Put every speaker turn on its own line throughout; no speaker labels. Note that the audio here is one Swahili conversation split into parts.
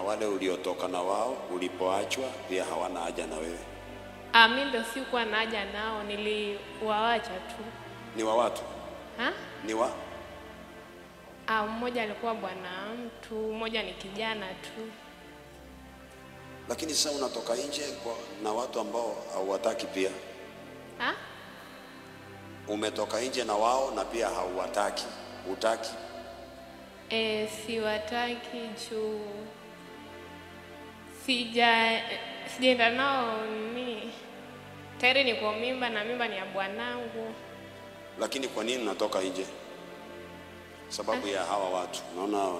wale uliotoka na wao ulipoachwa pia hawana haja na wewe,
Ah, mimi ndio sikuwa na haja nao, niliwaacha tu.
ni wa watu,
Ha?
ni wa
Ah, mmoja alikuwa bwana mtu, mmoja ni kijana tu.
lakini sasa unatoka nje kwa, na watu ambao hauwataki pia.
Ha?
Umetoka nje na wao na pia hauwataki, utaki.
E, siwataki juu sija sijaenda nao ni tayari niko mimba na mimba ni ya bwanangu.
Lakini kwa nini unatoka nje? Sababu ya hawa watu. Naona hawa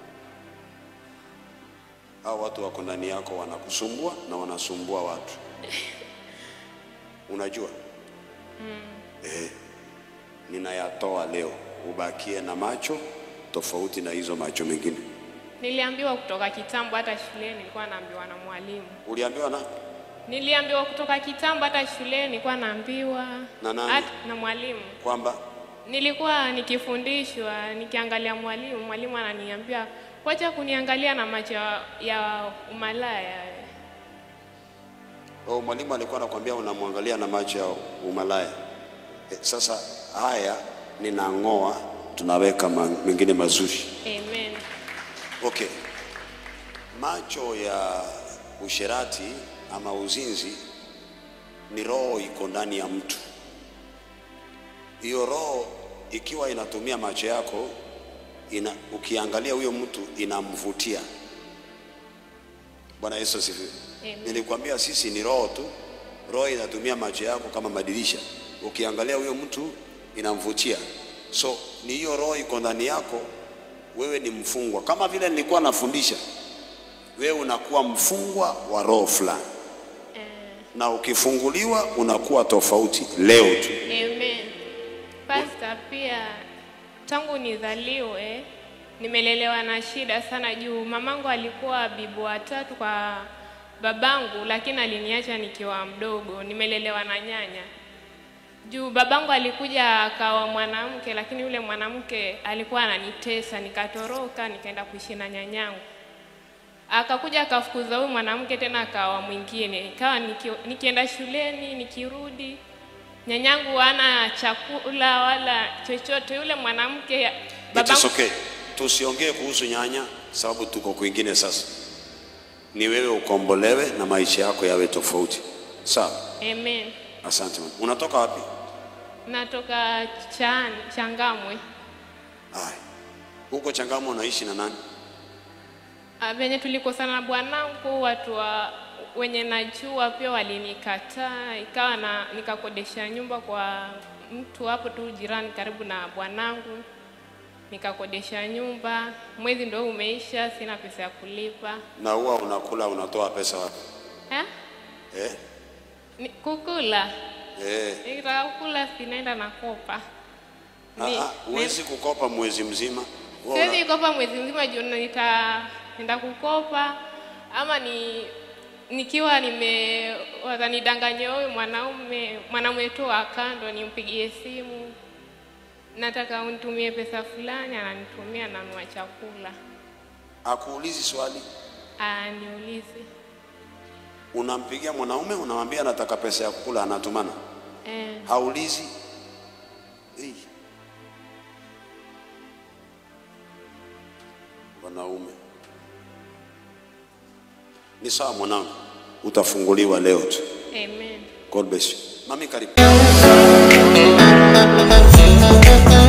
hawa watu wako ndani yako, wanakusumbua na wanasumbua watu. Unajua eh, ninayatoa leo, ubakie na macho tofauti na hizo macho mengine.
Niliambiwa kutoka kitambo, hata shuleni nilikuwa naambiwa na mwalimu.
Uliambiwa na
Niliambiwa kutoka kitambo, hata shuleni nilikuwa naambiwa
Na nani?
Hata- na mwalimu.
kwamba
Nilikuwa nikifundishwa nikiangalia mwalimu, mwalimu ananiambia wacha kuniangalia na macho ya- ya umalaya.
oh, mwalimu alikuwa anakuambia unamwangalia na macho ya umalaya. Eh, sasa haya ninang'oa, tunaweka ma- mengine mazuri.
Amen.
Okay. Macho ya usherati ama uzinzi ni roho iko ndani ya mtu. Hiyo roho ikiwa inatumia macho yako ina, ukiangalia huyo mtu inamvutia. Bwana Yesu asifiwe.
Amen.
Nilikwambia sisi ni roho tu. Roho inatumia macho yako kama madirisha. Ukiangalia huyo mtu inamvutia. So ni hiyo roho iko ndani yako, wewe ni mfungwa. Kama vile nilikuwa nafundisha, wewe unakuwa mfungwa wa roho fulani,
Eh,
na ukifunguliwa unakuwa tofauti leo tu.
Amen. Pastor, pia tangu nizaliwe nimelelewa na shida sana juu mamangu alikuwa bibi watatu kwa babangu, lakini aliniacha nikiwa mdogo. Nimelelewa na nyanya juu babangu alikuja akawa mwanamke, lakini yule mwanamke alikuwa ananitesa, nikatoroka nikaenda kuishi na nyanyangu. Akakuja akafukuza huyu mwanamke tena akawa mwingine, ikawa niki, nikienda shuleni nikirudi nyanyangu hana chakula wala chochote. Yule mwanamke
It
babangu
is okay. Tusiongee kuhusu nyanya sababu tuko kwingine sasa. Ni wewe ukombolewe na maisha yako yawe tofauti. Sawa?
Amen.
Asante mama. Unatoka wapi?
Natoka chan, Changamwe.
Haya. Huko Changamwe unaishi na nani?
Ah, Venye tulikosana na bwanangu, watu wa wenye najua pia walinikataa, ikawa na nikakodesha nyumba kwa mtu hapo tu jirani karibu na bwanangu, nikakodesha nyumba. Mwezi ndio umeisha, sina pesa ya kulipa
Na huwa unakula unatoa pesa wapi?
eh?
Eh?
Ni, kukula
Eh.
nikitaka kukula sinaenda nakopa. Ni-
Ah, ah, huwezi kukopa mwezi mzima. Wewe una-
Siwezi kopa mwezi mzima juu nita nenda kukopa ama ni nikiwa nime watanidanganya huyu mwanaume mwanaume tu wa kando nimpigie simu nataka unitumie pesa fulani ananitumia nanunua chakula
Akuulizi swali.
aniulizi
Unampigia mwanaume unamwambia nataka pesa ya kukula anatumana.
eh,
Haulizi. Hey. Wanaume. Ni sawa mwanangu. Utafunguliwa leo tu.
amen
God bless you. Mami karibu.